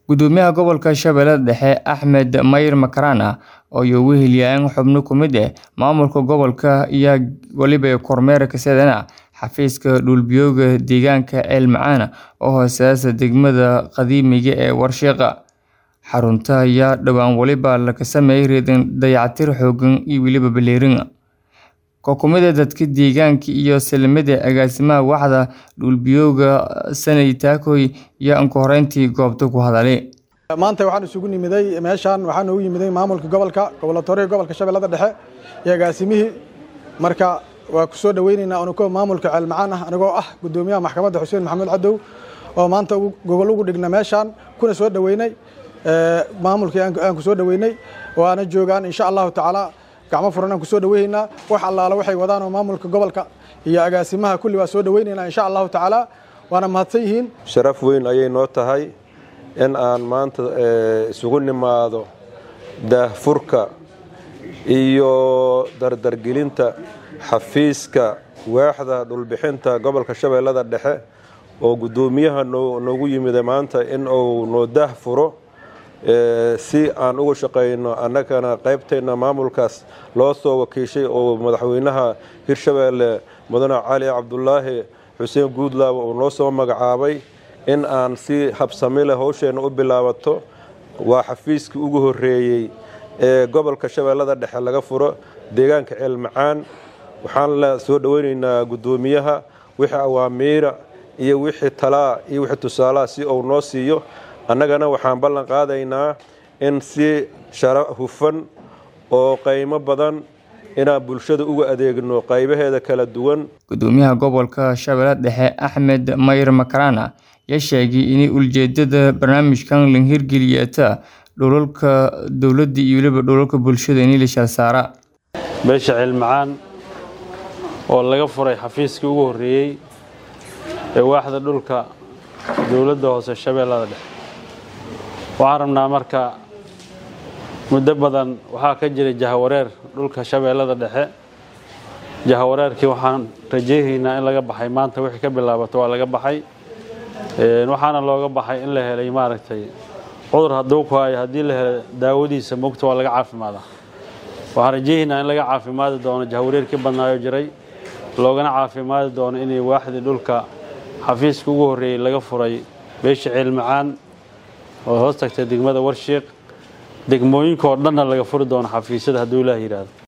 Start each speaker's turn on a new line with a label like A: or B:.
A: Gudoomiyaha Gobolka Shabeellaha Dhexe Axmed Mayr Makarana oo weheliyay xubno ka mid ah maamulka gobolka ayaa waliba kormeer ka sameeyay xafiiska dhul-biyoodka deegaanka Ceel Macaan oo hooseeya degmada qadiimiga ah ee Warshaqa. Xarunta ayaa dhawaan waliba laga sameeyay dayactir xooggan iyo weliba ballaarin. Koox ka mid ah dadka deegaanka iyo salaamida agaasimaha waaxda dhul-biyoodka Sanay Takoy ayaa ugu horreyntii goobta ku hadlay.
B: maanta waxaan isugu nimiday meeshaan waxaan ugu yimiday maamulka gobolka gobolatooriga gobolka shabeellada dhexe iyo agaasimihii marka waa ku soo dhaweynaynaa unuko maamulka ceel macaan ah anigoo ah gudoomiyaha maxkamadda xuseen maxamuud cadow oo maanta gogol ugu dhigna meeshaan kuna soo dhaweynay maamulkii aan ku soo dhaweynay waana joogaan insha allahu tacaala gacmo furan aan ku soo dhaweynaynaa wax allaala waxay wadaan oo maamulka gobolka iyo agaasimaha kulli waa soo dhaweynaynaa insha allahu tacaala waana mahadsan yihiin
C: sharaf weyn ayay noo tahay in aan maanta isugu nimaado daahfurka iyo dardargelinta xafiiska waaxda dhulbixinta gobolka shabeellada dhexe oo guddoomiyaha noogu yimida maanta in uu noo daahfuro si aan uga shaqayno annagana qaybteenna maamulkaas loo soo wakiishay oo madaxweynaha hirshabeelle mudane cali cabdulaahi xuseen guudlaaba uu noo soo magacaabay in aan si habsami leh howsheenna u bilaabato waa xafiiskii ugu horreeyey ee gobolka shabeellada dhexe laga furo deegaanka ceel macaan waxaan la soo dhoweynaynaa guddoomiyaha wixii awaamiira iyo wixii talaa iyo wixii tusaalaha si uu noo siiyo annagana waxaan ballan qaadaynaa in si shara hufan oo qaymo badan inaan bulshada uga adeegno qaybaheeda kala duwan
A: gudoomiyaha gobolka shabeellaha dhexe axmed mayr makarana ayaa sheegay in ujeedada barnaamijkan la hirgeliyata dhulalka dowladda iyo weliba dhulalka bulshada in la shalsaara
D: beesha ceel macaan oo laga furay xafiiskii ugu horreeyey ee waaxda dhulka dowladda hoose shabeellada dhexe waxaan rabnaa marka muddo badan waxaa ka jiray jahawareer dhulka shabeellada dhexe jahawareerkii waxaan rajaynaynaa in laga baxay maanta wixii ka bilaabato waa laga baxay waxaana looga baxay in la helay maaragtay cudur hadduu ku hayo haddii la helo daawadiisa mogta waa laga caafimaadaa waxaan rajaynaynaa in laga caafimaadi doono jahawareerkii badnaayo jiray loogana caafimaadi doono inay waaxdii dhulka xafiiska ugu horreeyey laga furay beesha ceel macaan oo hoos tagtay degmada warshiiq degmooyinka oo dhanna laga furi doono xafiisyada hadduu ilaah yidhaahdo